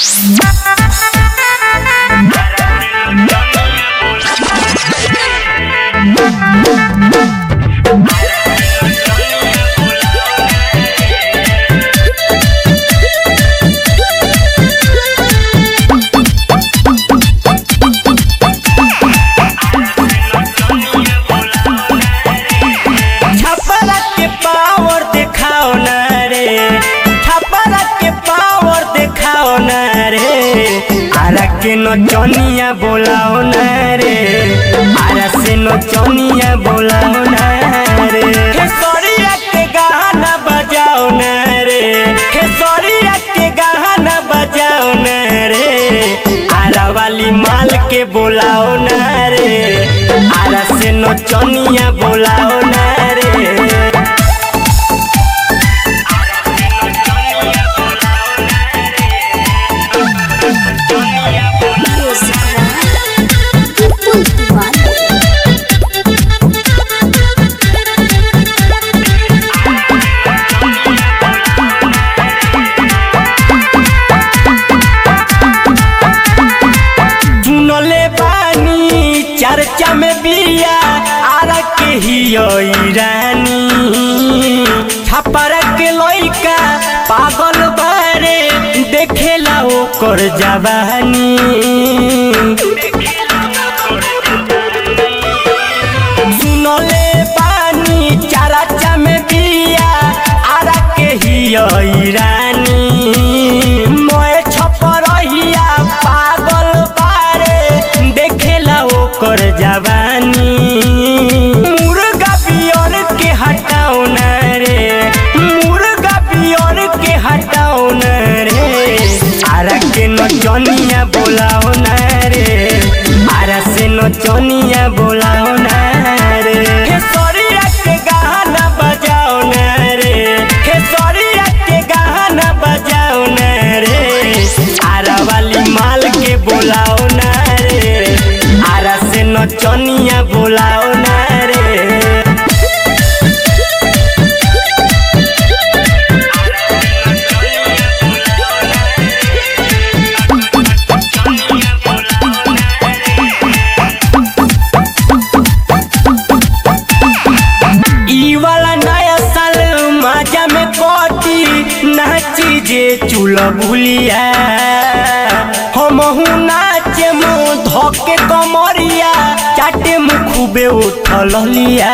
छपरा के पावर दिखाओ न रे छपरा के पावर दिखाओ न रे आरा के नचनिया बोलाओ न रे आरा से नचनिया बोलाओ न रे खेसरिया के गाना बजाओ न रे खेसरिया के गाना बजाओ न रे आरा वाली माल के बोलाओ न रे आरा से नचनिया बोलाओ न रे सुनले बानी चर्चा में बिया आरा के ही रानी छपर के लइका पागल बारे देखेला ओकर जवानी सुनले बानी चर्चा में बिया आरा के ही रानी मोए छपरहिया पागल बारे देखेला ओकर जवानी मुर्गा बियर के हटाओ न रे मुर्गा बियर के हटाओ न रे आरा के नचनिया बोलाओ न रे आरा से नचनिया बोलाओ न रे खेसरिया के गाना बजाओ न रे खेसरिया के गाना बजाओ न रे आरा वाली माल के बोलाओ न रे आरा से नचनिया बोलाओ न रे ई वाला नया साल मजा में कोटी नाची जे चूल भूलिया हम नाचे मुँह धोके कमरिया चाटे मुँह खूबे उठल लिया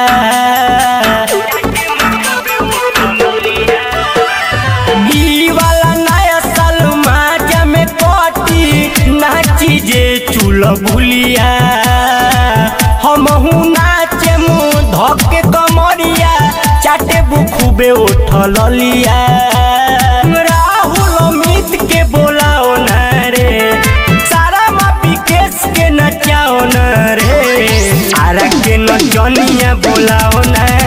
ई वाला नया साल मजा में कोटी नाची जे चूल भूलिया हम नाचे मुँह धके कमरिया चाटे बुखुबे उठल लिया राहुल अमित के बोलाओ न रे सारा मापी केस के नचाओ न रे आरा के नचनिया बोलाओ न